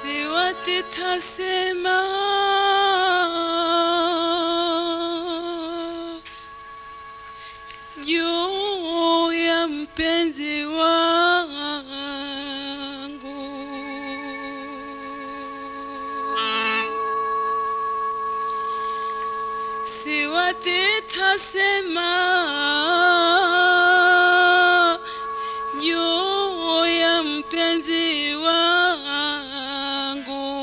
siwati tasema juu ya mpenzi wangu siwati tasema juu ya mpenzi wangu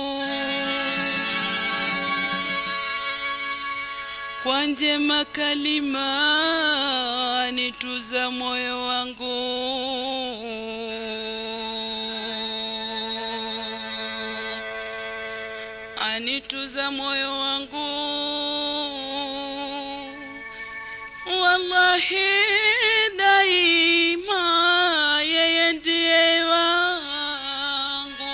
kwa njema kalima nituza moyo wangu anituza moyo wangu wallahi daima yeye ndiye wangu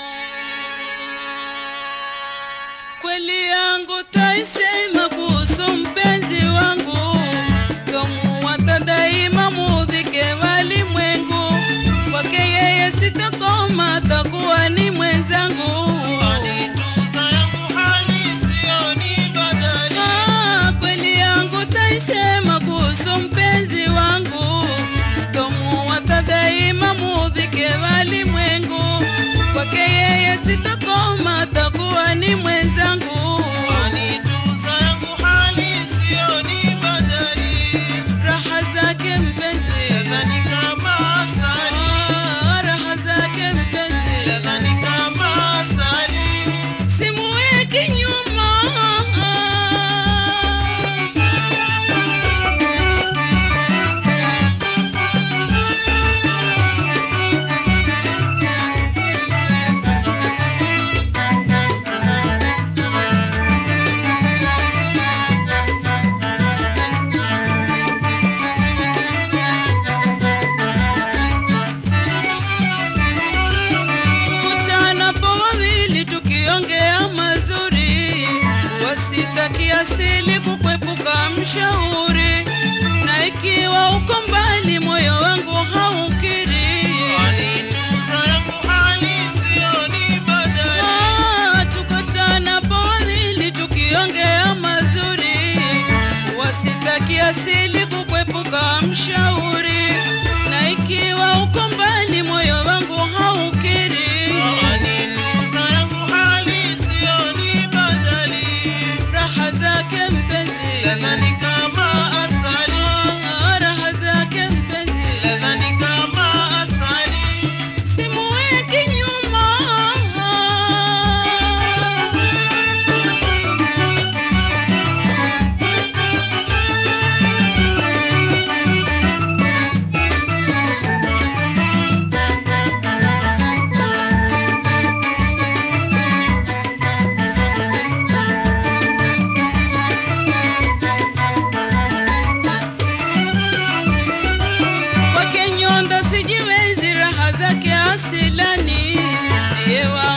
kweli yangu taisema kuhusu mpenzi wangu sitomuwata daima mudhike walimwengu kwake yeye sitakoma takuwa ni mwenzangu Anituza yangu hali sioni badali. Ah, kweli yangu taisema kuhusu mpenzi wangu sitomuwata daima mudhike walimwengu kwake yeye sitakoma takuwa ni mwenzangu Anituza yangu hali sioni badali. raha zake mpenzi Nadhani kama asali, Ah, raha zake mpenzi nadhani kama asali. simuweki nyuma kutanapo wawili tukiongea mazuri wasitaki asili kukwepuka mshauri na ikiwa uko mbali moyo wangu haukiri Anituza yangu hali sioni badali. Ah, tukutanapo wawili tukiongea mazuri wasitaki asili kukwepuka mshauri na ikiwa uko mbali moyo wangu haukiri Anituza yangu hali sioni badali. raha zake mpenzi Nadhani kama asali, Ah, raha zake mpenzi nadhani kama asali. simuweki nyuma kwake nyonda sijiwezi raha zake asilani ndiye wa